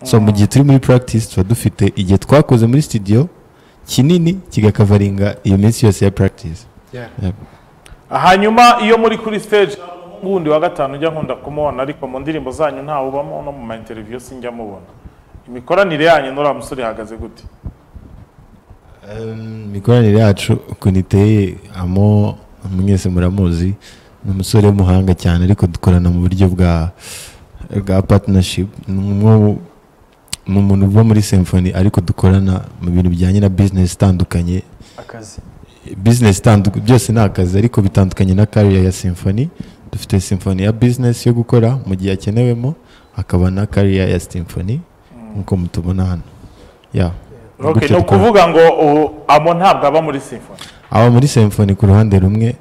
so mu gihe turi muri practice tuba dufite igihe twakoze muri studio kinini kigakavaringa iyo minsi yose ya practice Yep. hanyuma iyo muri kuri stage wundi wa gatanu ujya nkunda kumubona ariko mu ndirimbo zanyu ntawe ubamo no mu ma interview sinjya mubona imikoranire yanyu n'uriya musore ihagaze gute Em, imikoranire yacu ukuntu iteye amo mwese muramuzi ni umusore w'umuhanga cyane ariko dukorana mu buryo bwa bwa partnership ni umwe- ni umuntu uva muri symphony ariko dukorana mu bintu bijyanye na business itandukanye akazi business itandu- byose ni akazi ariko bitandukanye na career ya symphony dufite symphony ya business yo gukora mu gihe akenewemo hakaba na career ya symphony nk'uko mutubona hano yeah. Okay, Gutyo ni dukora. ukuvuga ngo ubu amo ntabwo aba muri symphony aba muri symphony ku ruhande rumwe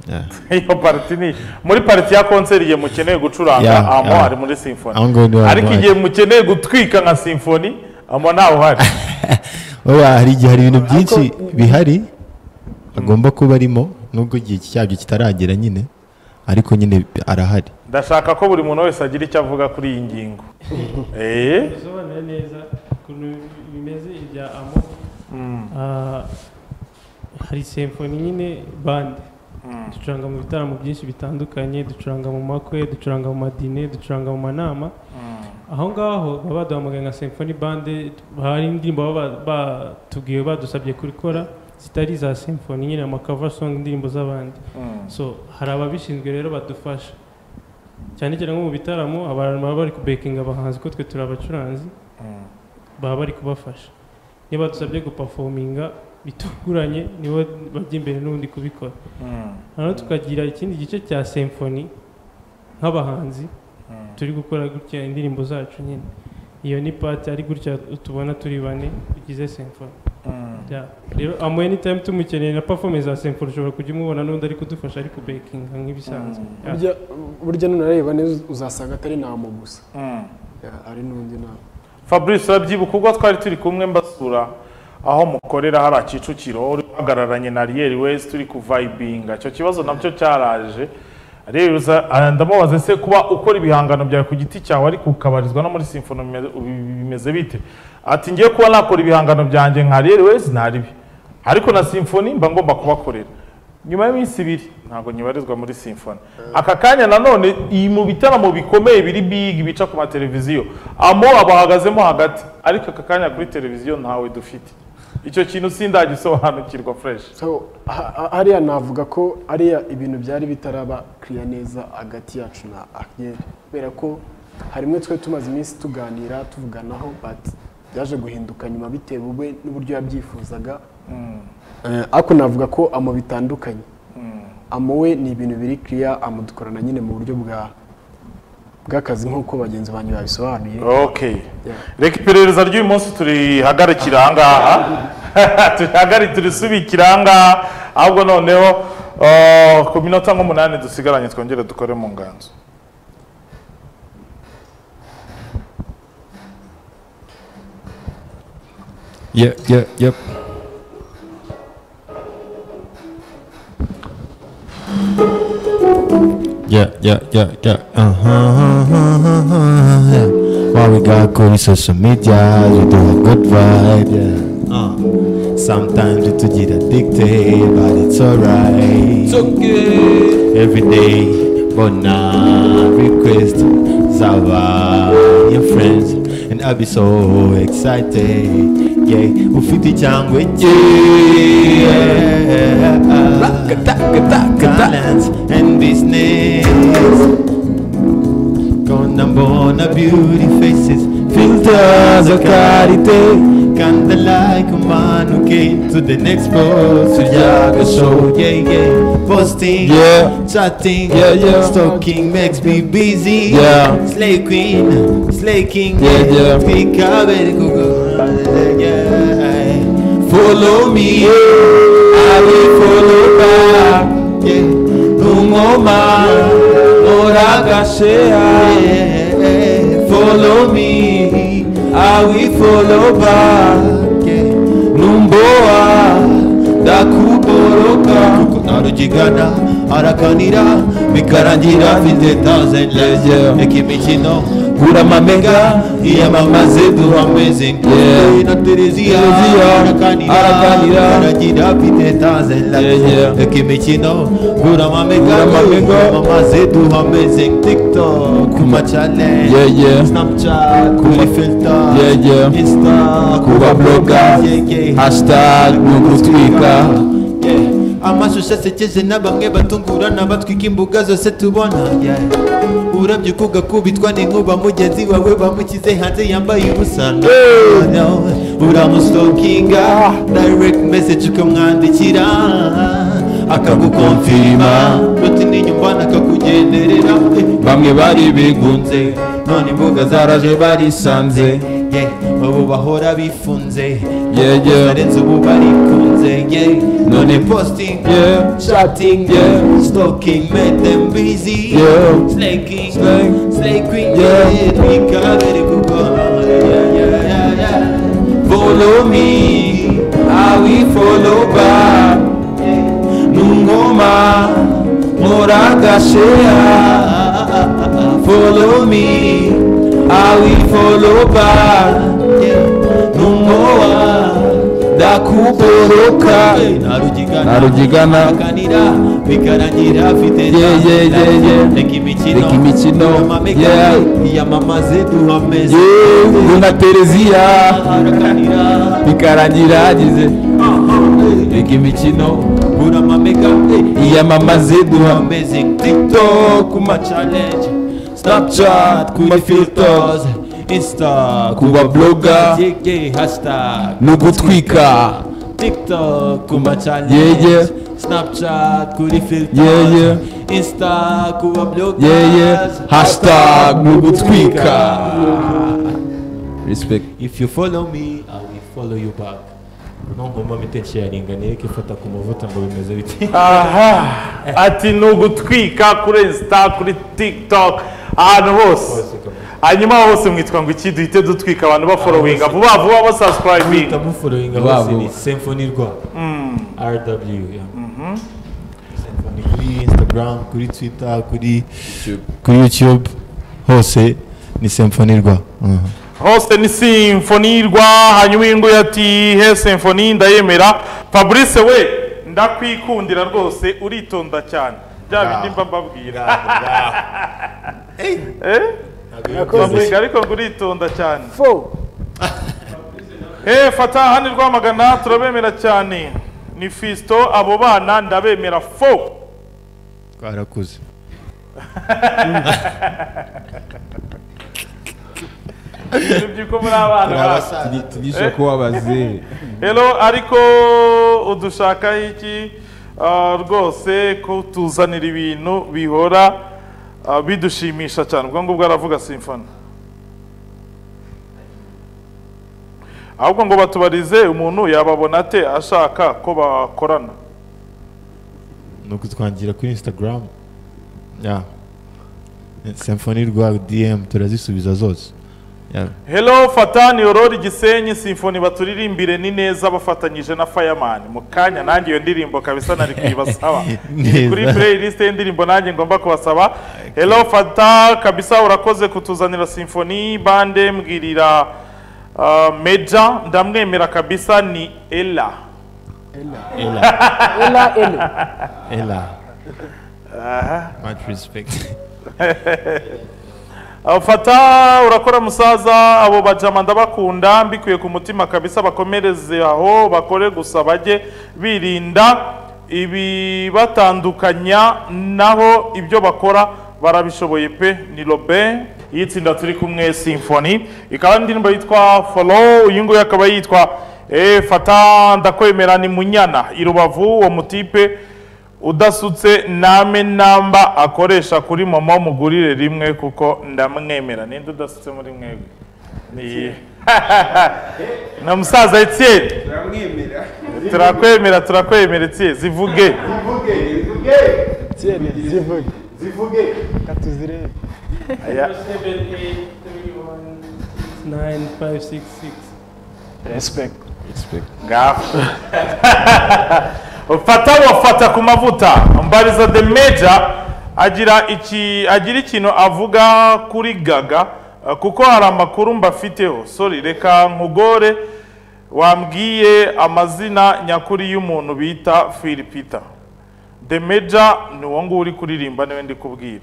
Yeah. iyo pariti ni muri pariti ya konseri igihe mukeneye gucuranga Yeah, amo yeah. ari muri symphony Aho ngaho niho ariko Amo ari. igihe mukeneye gutwika nka symphony amo ntawe uhari oya hari igihe hari ibintu byinshi bihari agomba kuba arimo nubwo igihe cyabyo kitaragera nyine ariko nyine arahari ndashaka ko buri muntu wese agira icyo avuga kuri iyi ngingo Eh, usobanura neza ukuntu bimeze ibya amo Ah, hari symphony nyine bande ducuranga mu bitaramo byinshi bitandukanye ducuranga mu makwe ducuranga mu madine ducuranga mu manama aho ngaho baba baduhamagaye nka symphony bande hari indirimbo baba batubwiye badusabye kubikora zitari za symphony nyine amakava song indirimbo z'abandi so hari ababishinzwe rero badufasha cyane cyane nko mu bitaramo abantu baba bari kubekinga abahanzi ko twe turi abacuranzi baba bari kubafasha niba dusabye gupafominga bitunguranye nibo bajya imbere n'ubundi kubikora hano tukagira ikindi gice cya symphony nk'abahanzi turi gukora gutya indirimbo zacu nyine iyo ni pati ari gutya tubona turi bane tugize symphony Yeah. rero amuye ni time tumukeneye na performance za symphony ushobora kujya umubona n'undi ari kudufasha ari kubekinga nk'ibisanzwe Yeah. burya burya nunareba neza uzasanga atari namo gusa mm. Yeah, ari n'undi namo fabrice urabyibuka ubwo twari turi kumwe mbasura aho mukorera hari kicukiro uri uhagararanye na riyeri wese turi kuvayibinga icyo kibazo nabyo cyaraje rero uza- ah, ndamubaza se kuba ukora ibihangano byawe ku giti cyawe ariko ukabarizwa no muri simfono bimeze- ubi- bimeze bite ati ngiye kuba nakora ibihangano byanjye nka riyeri wese ntaribi ariko na simfoni mba ngomba kubakorera nyuma y'iminsi ibiri ntabwo nyibarizwa muri simfoni aka kanya nanone iyi mu bitaramo bikomeye biri big bica ku mateleviziyo amo abahagazemo hagati ariko aka kanya kuri televiziyo ntawe dufite icyo kintu sindagisobanukirwa fresh so ha- ha- hariya navuga ko hariya ibintu byari bitaraba kiriya neza hagati yacu na ariel kubera ko harimwe twe tumaze iminsi tuganira tuvuganaho but byaje guhinduka nyuma bitewe we n'uburyo yabyifuzaga Eh, ariko navuga ko amo bitandukanye amo we ni ibintu biri kiriya amudukorana nyine mu buryo bwa bw'akazi nk'uko bagenzi banjye babisobanuye okay Yeah. reka iperereza ry'uyu munsi turihagarikire ahangaha turihagarike turisubikire ahangaha ahubwo noneho uh, ku minota nk'umunani dusigaranye twongere dukore mu nganzo Yep, yep, yep. Yeah, yeah, yeah, yeah. Uh-huh, uh-huh, uh-huh, yeah. Why we got good social media, we do a good vibe, yeah. Uh, sometimes it to get addicted, but it's alright. It's okay. Every day, but now request Zava, your friends, and I'll be so excited. Yeah, ufite icyangwe cye. Talents and business. Gonna mbona beauty faces Filters of karite Kinda like a man who came to the next post To Yaga show, yeah, yeah Posting, yeah Chatting, yeah, yeah Stalking makes me busy, yeah Slay queen, slay king, yeah, yeah Pick up and go, yeah Follow me, I will follow back, yeah Nungoma Oragashea Follow me I will follow back Numboa Dakuboroka Narujigana Arakanira Bikarangira Fite thousand legs Ekimikino uramamenga iyamamaze duhameze Yeah. na tereziya Tereziya, arakanira arakanira, aragira afite taze Yeah, yeah. aka imikino uramamenga Uramamenga, iyamamaze duhameze tiktok ku macane Yeah, yeah. snapchat kuri filter Yeah, yeah. insta kuba bloga Yeah, yeah. hashtag ni ugutwika Yeah. amashusho asekeje na bamwe batungurana batwika imbuga zose tubona Yeah. urabye uko ugakubitwa n'inkuba mugenzi wawe bamukize hanze yambaye ubusa uramusokinga direct message ukamwandikira akagukonfirima ruti n'inyumbana akakugenderera Eh, bamwe bari bigunze bigunze none imbuga zaraje barisanze yeah. ubu bahora bifunze Yeah, yeah. arenze ubu barikunze yeah. none posting Yeah. chatting Yeah. stalking made them busy Yeah. slaking Slay. slaking Yeah. twikabere kuko yeah, yeah, yeah, yeah. follow me I will follow back nungoma muragashea follow me I will follow back nungoa ndakuboroka narugigana akanira bikarangira afite Yeah, yeah, yeah, yeah. reka imikino Reka imikino, Uramamega, yeah. iyamamaze duhameze yewe na tereziya arakanira bikarangira yagize reka imikino uramamega iyamamaze duhambe duhameze tiktok ku macalenje snapchat ku Kuma mafilters insta ku babloga yege hashtag ni ugutwika TikTok kuba challenge Yeah, yeah. Snapchat kuri filters Yeah, yeah. Insta kuba bloggers yeye hashtag ni ugutwika respect If you follow me I will follow you back nongoma bite sharinga nereke ifata ku mavuta ngo bimeze bite aha ati ni ugutwika kuri insta kuri tiktok ahantu hose hanyuma hose mwitwa ngo iki duhite dutwika abantu baforowinga vuba vuba basansipurayinga Estamos following Vuba hose ni vuba. Symphony rwa RW yeah. Symphony kuri Instagram kuri Twitter kuri ku YouTube hose ni symphony rwa hose ni simfonirwa hanyuma inguye ati he simfoni ndayemera fabrice we ndakwikundira rwose uritonda cyane bya bindi mba mbabwira Fabrice, ariko ngo uritonda cyane fo Eh, fata hano rwamagana turabemera cyane ni fisito abo bana ndabemera fo twarakuze byuko muri abana bacu tugisha kuba abazee Hello, ariko udushaka iki Ah, rwose ko tuzanira ibintu bihora ah, bidushimisha cyane ubwo ngubwo aravuga simfoni ahubwo ngo batubarize umuntu yababona ate ashaka ko bakorana no kutwangira kuri Instagram yeah symphony rwa DM turazisubiza zose yeah Hello Fatani Aurore Gisenyi Symphony baturirimbire ni neza bafatanyije na Fireman mu kanya nanjye iyo ndirimbo kabisa nari kuyibasaba Iri kuri Neza. playlist y'indirimbo nanjye ngomba kubasaba Hello Fata kabisa urakoze kutuzanira Symphony bande mbwirira uh, Meja ndamwemera kabisa ni Ella ela ele Ella much respect Uh, Fata urakora musaza abo bajama ndabakunda mbikuye ku mutima kabisa bakomereze aho bakore gusa bajye birinda ibibatandukanya naho ibyo bakora barabishoboye pe ni Robin y'itsinda turi kumwe Symphony ikaba indirimbo yitwa Follow uyu nguyu akaba yitwa eh, Fata ndakwemera ni Munyana i Rubavu uwo mutipe udasutse name namba akoresha kuri mama mugurire rimwe kuko ndamwemera ninde udasutse muri mwebwe Ni- na musaza Etienne turakwemera turakwemera Etienne zivuge tiene zivuge katuzire Aya, nine five six six respect ngaho fata wafata ku mavuta mbariza the major agira iki agira ikintu avuga kuri gaga Uh, kuko hari amakuru mbafiteho sorry reka nkugore wambwiye amazina nyakuri y'umuntu bita Phil Peter The Major ni uwo nguwo uri kuririmba niwe ndi kubwira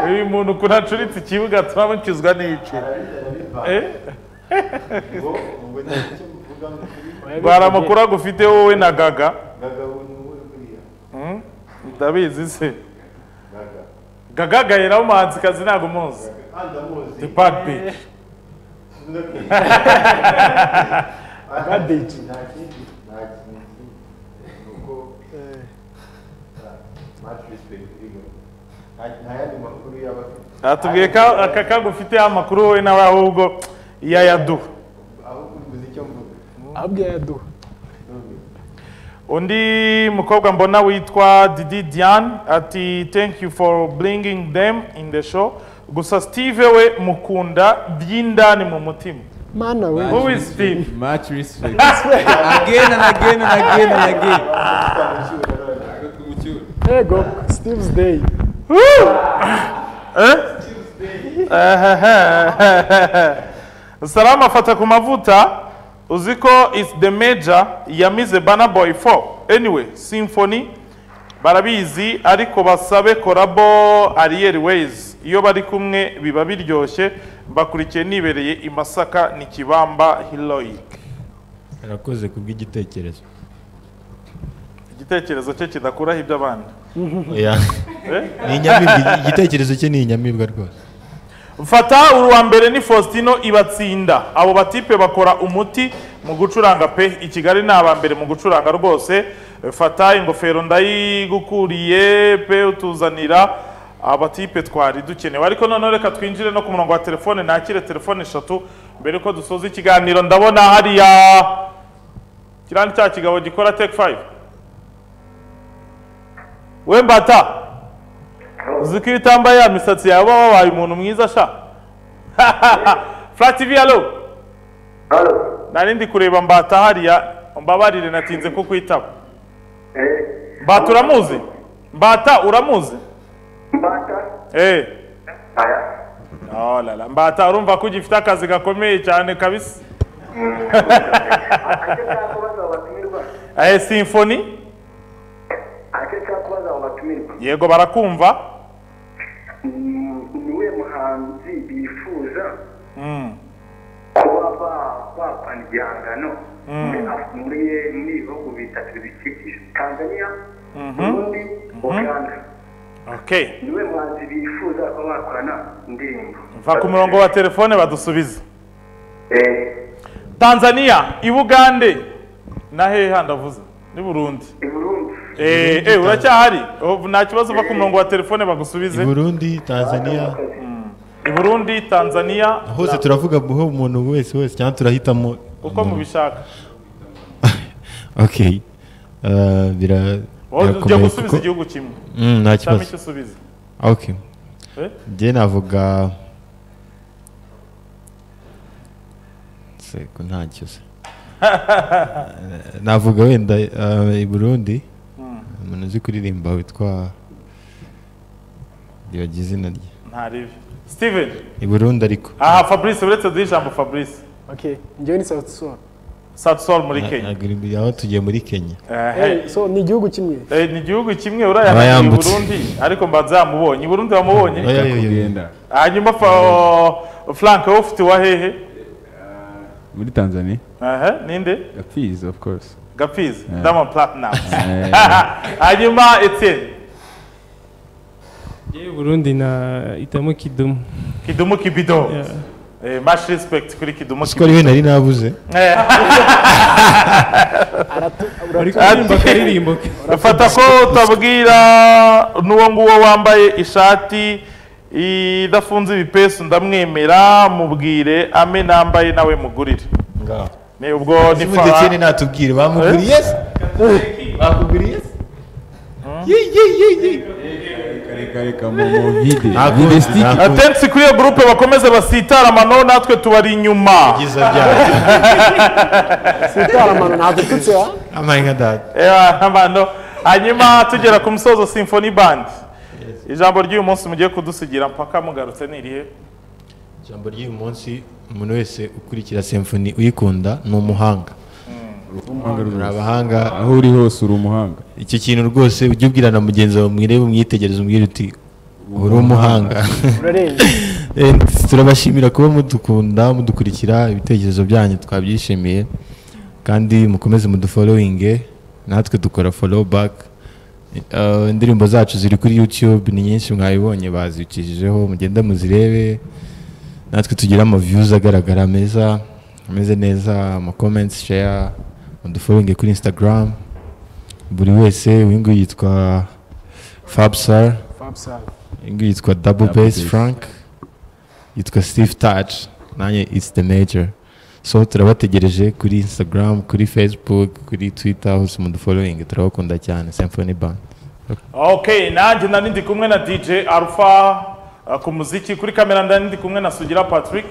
uyu muntu ukuntu acuritse ikibuga turabukizwa n'iki Eh? hari amakuru agufite wowe na gaga Hmm? ndabizi se gaga gaheraho umuhanzikazi ntabwo umuzi the bad bitch atubwiye ko aka kagufiteho amakuru wowe nawe ahubwo iyo ayaduha abwiye ayaduha undi mukobwa mbona witwa didi diane ati thank you for bringing them in the show gusa steve we mukunda by'indani mu mutima mana we who is steve much respect again and again and again and again yego steve's day salama afata ku mavuta uzi ko is the major yamize bana boy 4 anyway symphony barabizi ariko basabe korabo ariel ways iyo bari kumwe biba biryoshye mbakurikiye nibereye i masaka ni kibamba heroic arakoze kubw'igitekerezo igitekerezo cye kidakuraho iby'abandi Yeah. Eh? ni inyamibwa igitekerezo cye ni inyamibwa rwose mfata uwa mbere ni faustino ibatsinda abo batipe bakora umuti mu gucuranga pe i kigali ni aba mbere mu gucuranga rwose fata ingofero ndayigukuriye pe utuzanira abatipe twari dukenewe ariko noneho reka twinjire no ku murongo wa telefone nakire telefone eshatu mbere yuko dusoza ikiganiro ndabona hariya kiriya ni cya kigabo gikora teke fayive we mbata uzi ko iyo utambaye ya misatsi yawe waba wabaye umuntu mwiza sha fura tivi alo Halo. nari ndi kureba mbata hariya mbabarire natinze ko kwitaba Eh, mbata uramuzi mbata uramuzi Mbata. eh Aya. oh la la mbata urumva ko ugifite akazi gakomeye cyane kabisa Ake cyakubaza abo batumirwa. eh symphony Ake cyakubaza abo batumirwa. yego barakumva Mm, Ni we muhanzi bifuza mm. kuba ba- bakora igihangano muri Af- muri muri ibihugu bitatu bidukikije Tanzania, Burundi, Uganda. okay Ni we muhanzi bifuza kuba bakorana indirimbo. mva ku murongo wa telefone badusubize Eh, tanzania i bugande na hehe ndavuze ni burundi i Burundi. Eh, eh, uracyahari Oh, nta kibazo uva ku murongo wa telefone bagusubize i burundi tanzania i burundi tanzania hose turavuga buhe umuntu wese wese cyangwa turahitamo uko mubishaka okay Uh, bira wowe ujya birakomeye gusubiza kuko igihugu kimwe Mm, nta cyangwa icyo kibazo usubiza okay Eh? njye navuga seko ntacyo se navuga wenda uh, i burundi umuntu uzi kuririmba witwa yogize izina rye ntaribi steven i burundi ariko aha fabrice uretse duhe ijambo fabrice okay njyewe ni south sol satsol muri kenya ntabwo iri- aho tugiye muri kenya Eh, so ni igihugu kimwe eh, ni igihugu kimwe Aba urayahari i yambutse. burundi ariko mbanza yamubonye i burundi wamubonye Oya, oya, oya. kugenda hanyuma fa- frank wowe ufite wa hehe muri tanzania Aha, ninde gapfizi of course gapfizi diamond platinum Eh, hanyuma etienne yewe burundi na itamo kidumu kidumu kibido Yeah. Eh, much respect kuri kidumu ko ari we nari nabuze bari kuririmba akaririmbo ke fata ko utabwira n'uwo nguwo wambaye ishati idafunze ibipesu ndamwemera mubwire ame nambaye nawe mugurire ngaho ni ubwo ni ubundi kene fa natubwire bamuguriye se bakuguriye se reka reka mu mu vide Ntabwo- vide stick ntabwo- atensi kuri iyo gurupe bakomeze basitara amano natwe tubari inyuma byiza byawe sitaramano ntabwo tutse ha amayi nka dada Eh, amano hanyuma tugera ku musozo symphony band ijambo ry'uyu munsi mugiye kudusigira mpaka mugarutse ni irihe ijambo ry'uyu munsi umuntu wese ukurikira simfoni uyikunda ni umuhanga ni abahanga aho uri hose uri umuhanga icyo kintu rwose ujya ubwira na mugenzi wawe mwirebe umwitegereze umubwire uti uri umuhanga urarenze Eh, turabashimira kuba mudukunda mudukurikira ibitekerezo byanyu twabyishimiye kandi mukomeze mudufollowinge natwe dukora follow back Eh, indirimbo zacu ziri kuri youtube ni nyinshi mwabibonye bazicijeho mugende muzirebe natwe tugire amaviews agaragara meza ameze neza ama comments share mudufollowinge kuri instagram buri wese uyu nguyu yitwa fabsar fabsal uyu nguyu yitwa double bass Bass. frank yitwa steve touch nanjye it's the major so turabategereje kuri instagram kuri facebook kuri twitter hose mudufollowing turabakunda cyane symphony band okay nanjye nari ndi kumwe na dj alpha uh, ku muziki kuri kamera nari ndi kumwe na sugira patrick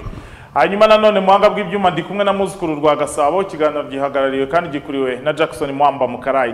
hanyuma nanone muhanga bw'ibyuma ndi kumwe na muzukuru rwa gasabo ikiganiro gihagarariwe kandi gikuriwe na jackson mwamba mukarayi